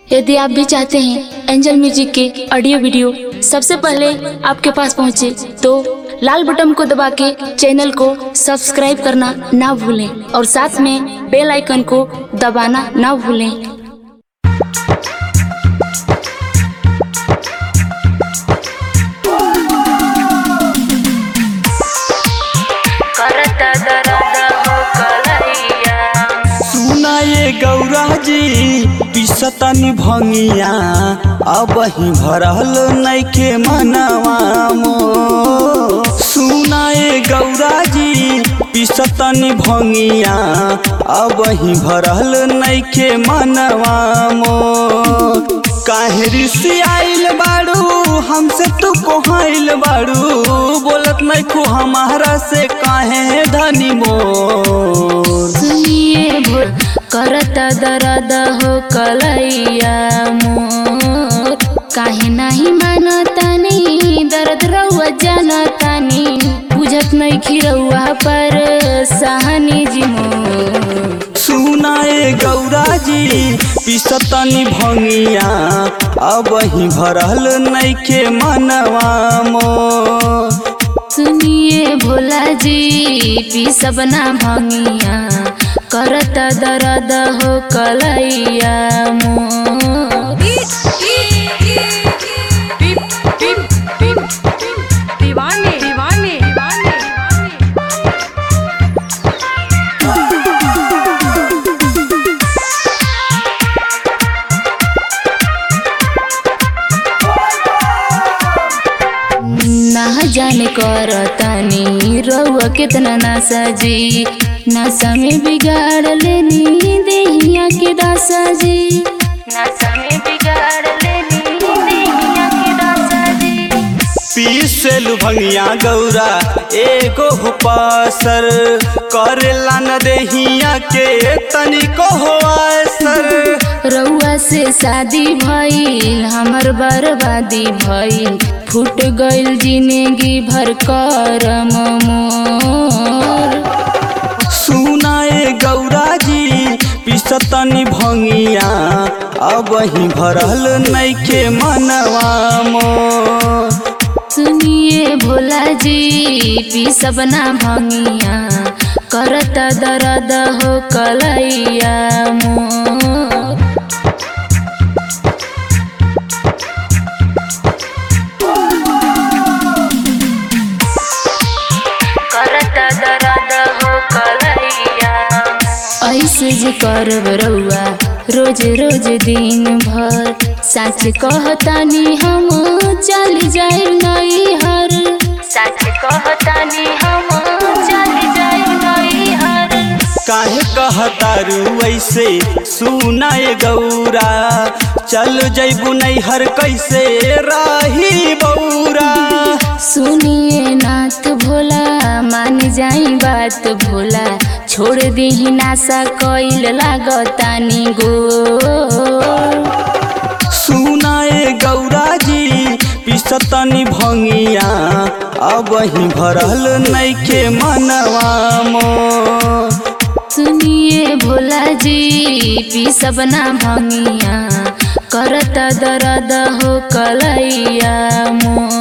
यदि आप भी चाहते हैं एंजल म्यूजिक के ऑडियो वीडियो सबसे पहले आपके पास पहुंचे तो लाल बटन को दबा के चैनल को सब्सक्राइब करना ना भूलें और साथ में बेल आइकन को दबाना ना भूलें करता दर्द हो कलैया सुना ये गौरा जी पिसतनी भंगिया अब ही भरल नैखे मनवा मो सुना ये गौरा जी पिसतनी भंगिया अब ही भरल नैखे मनवा मो काहे ऋषि आइल बाड़ू हमसे तू कोहाइल बाड़ू बोलत नहीं खू हमारा से काहे धनी मोर सुनिए भोर करता दर्द हो कलैया मोर काहे नहीं मानतानी दर्द रहुआ जानतानी बुझत नहीं खिरौआ पर सहनी जी मोर सुनाए गौरा जी पिसतनी भंगिया अब ही भरल नैखे मनवा मो सुनिए भोला जी पी सबना भंगिया करता दर्द हो कलैया मोर दीवाने दीवाने दीवाने ना जाने करतानी रउआ कितना नासा जी नशा में बिगाड़ लेनी देहिया के दासा जी नशा में बिगाड़ लेनी देहिया के दासा जी पीसेलु भंगिया गौरा एगो हुपासर करेला न देहिया के तनिको हो असर रउआ से शादी भइल हमर बर्बादी भइल फूट गइल जिंदगी भर करम मोर सुनाए गौरा जी पिसतनी भंगिया अब ही भरल नैखे मनवा मो सुनिए भोला जी पी सबना भंगिया करता दर्द हो कलैया मोर करता दर्द हो कलैया ऐसे जे करब रउआ रोज रोज दिन भर सच कहतानी हम चल जाए नई हर सच कहतानी हम चल जाए नई हर काहे कहतारू ऐसे सुनाए गौरा चल जैबू नैहर कैसे राही बौरा सुनिए नाथ भोला मान जाई बात भोला छोड़ दीही नासा कइल लागतानी गो सुनाए गौरा जी पिसतनी भंगिया अब ही भरल नैखे मनवा मो सुनिए भोला जी पी सबना भंगिया करता दर्द हो कलैया मोर